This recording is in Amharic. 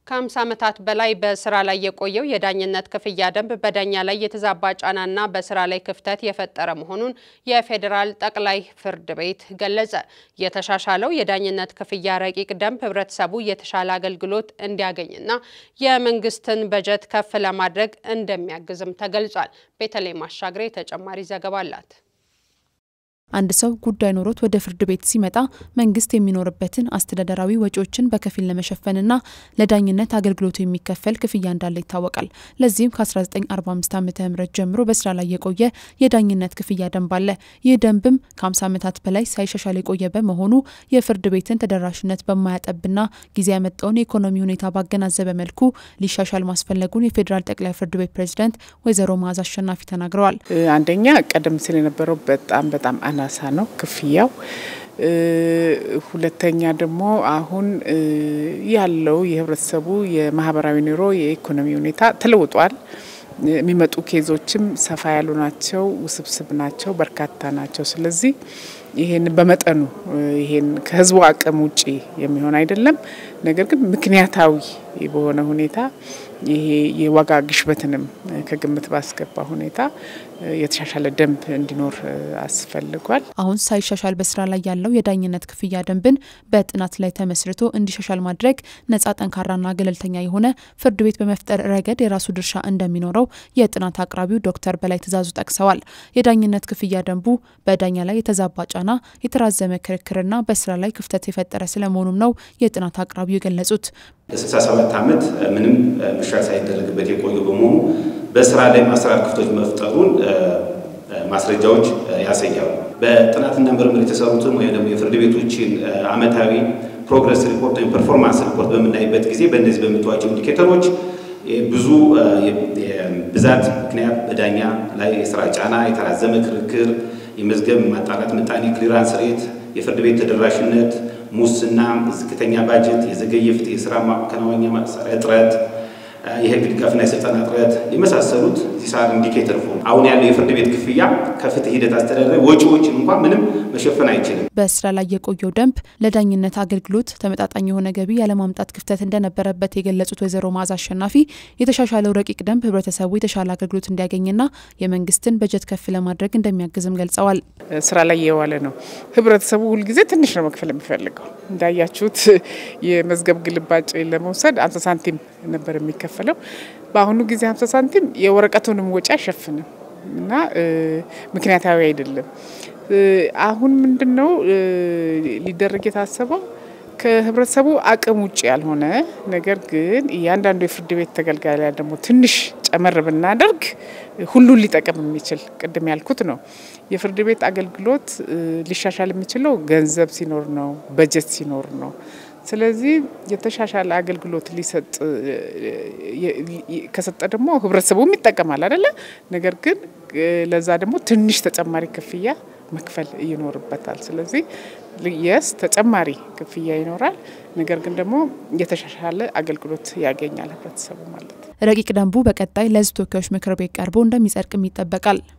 ከ50 ዓመታት በላይ በስራ ላይ የቆየው የዳኝነት ክፍያ ደንብ በዳኛ ላይ የተዛባ ጫናና በስራ ላይ ክፍተት የፈጠረ መሆኑን የፌዴራል ጠቅላይ ፍርድ ቤት ገለጸ። የተሻሻለው የዳኝነት ክፍያ ረቂቅ ደንብ ህብረተሰቡ የተሻለ አገልግሎት እንዲያገኝና የመንግስትን በጀት ከፍ ለማድረግ እንደሚያግዝም ተገልጿል። ቤተልሔም አሻግሬ ተጨማሪ ዘገባ አላት። አንድ ሰው ጉዳይ ኖሮት ወደ ፍርድ ቤት ሲመጣ መንግስት የሚኖርበትን አስተዳደራዊ ወጪዎችን በከፊል ለመሸፈንና ለዳኝነት አገልግሎቱ የሚከፈል ክፍያ እንዳለ ይታወቃል። ለዚህም ከ1945 ዓ ም ጀምሮ በስራ ላይ የቆየ የዳኝነት ክፍያ ደንብ አለ። ይህ ደንብም ከ50 ዓመታት በላይ ሳይሻሻል የቆየ በመሆኑ የፍርድ ቤትን ተደራሽነት በማያጠብና ጊዜ ያመጣውን የኢኮኖሚ ሁኔታ ባገናዘበ መልኩ ሊሻሻል ማስፈለጉን የፌዴራል ጠቅላይ ፍርድ ቤት ፕሬዝዳንት ወይዘሮ መዓዛ አሸናፊ ተናግረዋል። አንደኛ ቀደም ሲል የነበረው በጣም በጣም አናሳ ነው ክፍያው። ሁለተኛ ደግሞ አሁን ያለው የህብረተሰቡ የማህበራዊ ኑሮ የኢኮኖሚ ሁኔታ ተለውጧል። የሚመጡ ኬዞችም ሰፋ ያሉ ናቸው፣ ውስብስብ ናቸው፣ በርካታ ናቸው። ስለዚህ ይሄን በመጠኑ ይሄን ከህዝቡ አቅም ውጪ የሚሆን አይደለም። ነገር ግን ምክንያታዊ በሆነ ሁኔታ ይሄ የዋጋ ግሽበትንም ከግምት ባስገባ ሁኔታ የተሻሻለ ደንብ እንዲኖር አስፈልጓል። አሁን ሳይሻሻል በስራ ላይ ያለው የዳኝነት ክፍያ ደንብን በጥናት ላይ ተመስርቶ እንዲሻሻል ማድረግ ነጻ፣ ጠንካራና ገለልተኛ የሆነ ፍርድ ቤት በመፍጠር ረገድ የራሱ ድርሻ እንደሚኖረው የጥናት አቅራቢው ዶክተር በላይ ትእዛዙ ጠቅሰዋል። የዳኝነት ክፍያ ደንቡ በዳኛ ላይ የተዛባ ጫና፣ የተራዘመ ክርክርና በስራ ላይ ክፍተት የፈጠረ ስለመሆኑም ነው የጥናት አቅራቢው የገለጹት። ለ67 ዓመት ምንም መሻሻል ሳይደረግበት የቆየ በመሆኑ በስራ ላይ አሰራር ክፍተቶች መፍጠሩን ማስረጃዎች ያሳያሉ። በጥናትና ምርምር የተሰሩትን ወይም ደግሞ የፍርድ ቤቶችን ዓመታዊ ፕሮግረስ ሪፖርት ወይም ፐርፎርማንስ ሪፖርት በምናይበት ጊዜ በእነዚህ በምታዩዋቸው ኢንዲኬተሮች ብዙ ብዛት ምክንያት በዳኛ ላይ የስራ ጫና፣ የተራዘመ ክርክር፣ የመዝገብ ማጣራት ምጣኔ፣ ክሊራንስ ሬት፣ የፍርድ ቤት ተደራሽነት፣ ሙስና፣ ዝቅተኛ ባጀት፣ የዘገየ ፍትህ፣ የስራ ማከናወኛ መሳሪያ እጥረት የህግ ድጋፍና የስልጠና እጥረት የመሳሰሉት ዚሳር ኢንዲኬተር ፎርም አሁን ያለው የፍርድ ቤት ክፍያ ከፍትህ ሂደት አስተዳደራዊ ወጪዎችን እንኳን ምንም መሸፈን አይችልም። በስራ ላይ የቆየው ደንብ ለዳኝነት አገልግሎት ተመጣጣኝ የሆነ ገቢ ያለማምጣት ክፍተት እንደነበረበት የገለጹት ወይዘሮ መዓዛ አሸናፊ የተሻሻለው ረቂቅ ደንብ ህብረተሰቡ የተሻለ አገልግሎት እንዲያገኝና የመንግስትን በጀት ከፍ ለማድረግ እንደሚያግዝም ገልጸዋል። ስራ ላይ የዋለ ነው። ህብረተሰቡ ሁልጊዜ ትንሽ ነው መክፈል የሚፈልገው። እንዳያችሁት የመዝገብ ግልባጭ ለመውሰድ አምሳ ሳንቲም ነበር የሚከፈለው። በአሁኑ ጊዜ ሀምሳ ሳንቲም የወረቀቱንም ወጪ አይሸፍንም እና ምክንያታዊ አይደለም። አሁን ምንድን ነው ሊደረግ የታሰበው ከህብረተሰቡ አቅም ውጭ ያልሆነ ነገር ግን እያንዳንዱ የፍርድ ቤት ተገልጋይ ላይ ደግሞ ትንሽ ጨመር ብናደርግ ሁሉን ሊጠቅም የሚችል ቅድም ያልኩት ነው። የፍርድ ቤት አገልግሎት ሊሻሻል የሚችለው ገንዘብ ሲኖር ነው፣ በጀት ሲኖር ነው። ስለዚህ የተሻሻለ አገልግሎት ሊሰጥ ከሰጠ ደግሞ ህብረተሰቡም ይጠቀማል አይደለ? ነገር ግን ለዛ ደግሞ ትንሽ ተጨማሪ ክፍያ መክፈል ይኖርበታል። ስለዚህ የስ ተጨማሪ ክፍያ ይኖራል። ነገር ግን ደግሞ የተሻሻለ አገልግሎት ያገኛል ህብረተሰቡ ማለት ነው። ረቂቅ ደንቡ በቀጣይ ለህዝብ ተወካዮች ምክር ቤት ቀርቦ እንደሚጸድቅም ይጠበቃል።